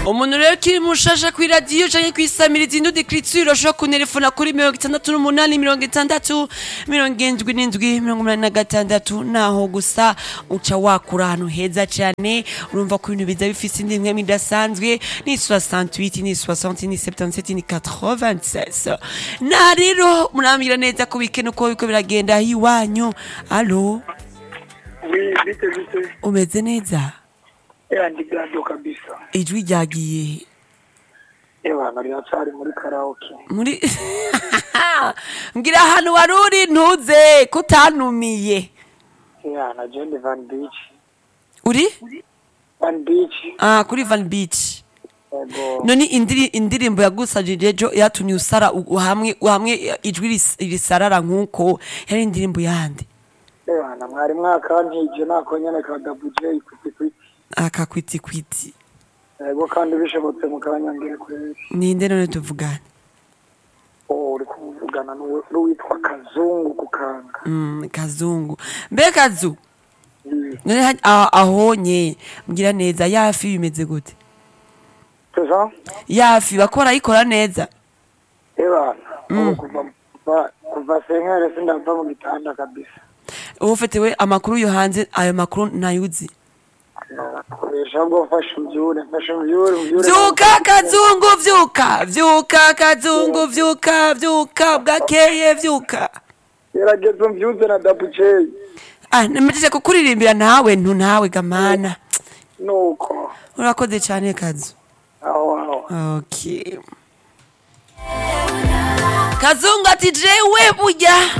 umuntu rero ukiri mushasha kuri radiyo canke kwisamiriza indundi écriture ushobora kunerefona kuri mirongo itandatu n'umunani mirongo itandatu mirongo indwi n'indwi mirongo umunani na gatandatu naho gusa uca wakura ahantu heza cane urumva ko ibintu biza bifise indi mpwemu idasanzwe ni 68 ni 60 ni 77 ni 96 na rero murambwira neza ko weekend uko biko biragenda iwanyu alo Oui, vite vite. umeze neza Ewa ndi gado kabisa. ijwi ryagiye Ewa nari nacari muri karaoke. muri mbwira ahantu wari uri ntuze ko utanumiye Ewa na John Van Beach. uri Van Beach. ah kuri van beach Ego. none indiri, indirimbo yagusajije ejo yatumye usara u- hamwe hamwe ijwi ris- risarara nk'uko yari indirimbo yandi Ewa na mwari mwakantije nako nyene ka Double J kwiti kwiti. akakwitikwiti Ego kandi bishobotse mukanyangire kweri. ninde none tuvugane Oh, uri kuvugana n'uwe- n'uwitwa Kazungu kukanga. mm, kazungu mbe kazu Mm. none ha- ah- ahonye mbwira neza yafi bimeze gute Tuza? yafi bakora ayikora neza Ewa. Mm. Kuva kuva kuva senkere sindava mu gitanda kabisa. uba ufitewe amakuru yo hanze ayo makuru ntayuzi Koresha bwo mfashe umbyure, mfashe umbyure, umbyure. vyuka kazungu vyuka vyuka kazungu vyuka vyuka bwakeye vyuka Gerageza umbyuze na Double J. ah nemejeje kukuririmbira nawe ntu nawe gamana Nuko. urakoze cane kazu Aho aho. okay kazungu ati jewe burya